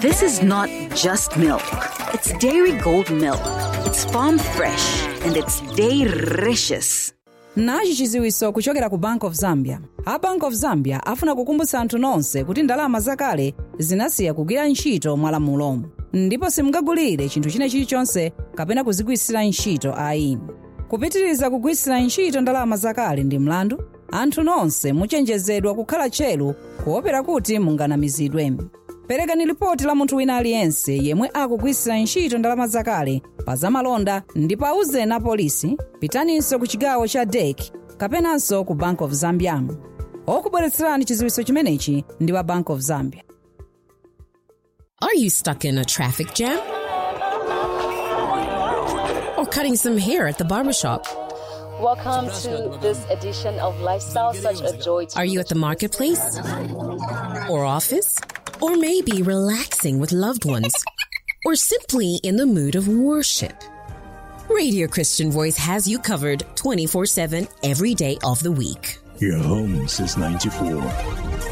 This is not just milk. It's Dairy Gold milk. It's farm fresh and it's delicious. nachi chiziwiso kuchokera ku bank of zambia a bank of zambia afuna kukumbutsa anthu nonse kuti ndalama zakale zinasiya kugwira ntchito mwalamulo ndipo simungagulire chinthu china chilichonse kapena kuzigwiritsira ntchito ayi kupitiriza kugwiritsira ntchito ndalama zakale ndi mlandu anthu nonse muchenjezedwa kukhala tcheru kuopera kuti munganamizidwe perekani lipoti la munthu wina aliyense yemwe akugwiritsira ntchito ndalama zakale pa zamalonda ndipo auzeni a polisi pitaninso ku chigawo cha dek kapenanso ku bank of zambia okubweretserani chiziwiso chimenechi ndi wa bank of zambia Are you stuck in a traffic jam? Or cutting some hair at the barbershop? Welcome to this edition of Lifestyle Such a Joy. to Are you at the marketplace? Or office? Or maybe relaxing with loved ones? Or simply in the mood of worship? Radio Christian Voice has you covered 24 7 every day of the week. Your home since 94.